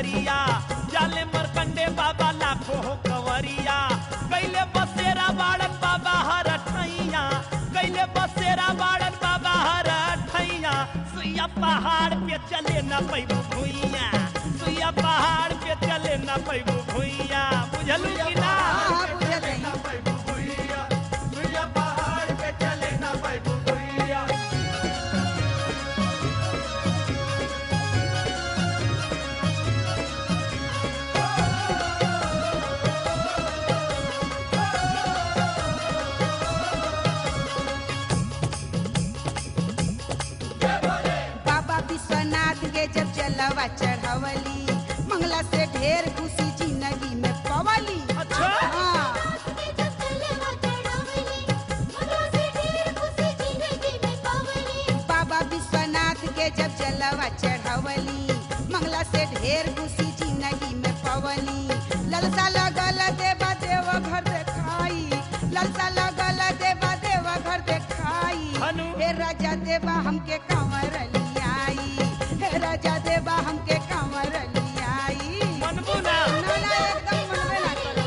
डगरिया जाले मरकंडे बाबा लाखो हो कंवरिया कैले बसेरा बाड़न बाबा हर ठैया कैले बसेरा बाड़न बाबा हर ठैया सुइया पहाड़ पे चले न पैबू भुइया सुइया पहाड़ पे चले न पैबू भुइया बुझलू कि ना हाँ, बुझल हई। बाबा विश्वनाथ के जब जलवा चढ़वली मंगला से ढेर खुशी जिंदगी में पवली अच्छा हाँ, बाबा विश्वनाथ के जब जलवा चढ़वली मंगला से ढेर खुशी जिंदगी में पवली ललसा लगल देवा देव घर देखाई ललसा लगल देवा देव घर देखाई हनु। हे राजा देवा हमके कांवर लियाई हे राजा देवा हमके कांवर लियाई मनबू ना ना ना एकदम मनबे ना करो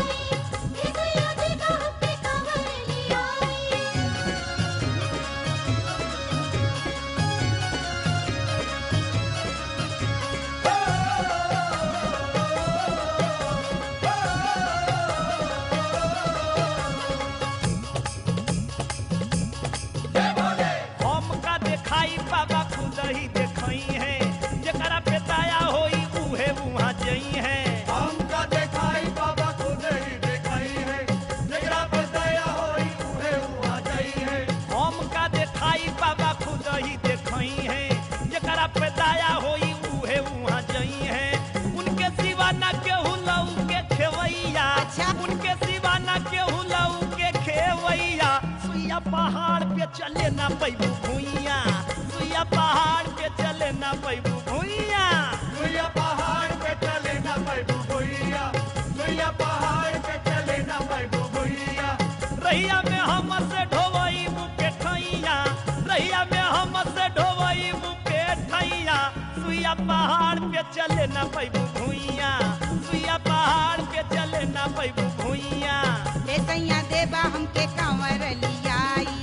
हमका देखाई बाबा खुद ही देखई है जकरा पे दया होई उहे उहाँ जई है हमका देखाई बाबा खुद ही देखाई है जेकरा पर दया होई उहे हुआ जाई है हमका देखाई बाबा खुद ही देखई है जकरा पे दया होई उहे उहाँ जई है उनके सिवा ना केहू लऊ के खेवैया अच्छा। उनके सिवा ना केहू लऊ के खेवैया सुइया पहाड़ पे चले ना पैबू भुइया सुइया पहाड़ पे चले ना पैबू भुइया सुइया पहाड़ पे चले ना पैबू भुइया सुइया पहाड़ पे चले ना पैबू भुइया रहिया में हम से ढोवई मुके ठैया रहिया में हम से ढोवई मुके ठैया सुइया पहाड़ पे चले ना पैबू भुइया सुइया पहाड़ पे चले ना पैबू भुइया हे सैया देवा हमके कांवर लियाई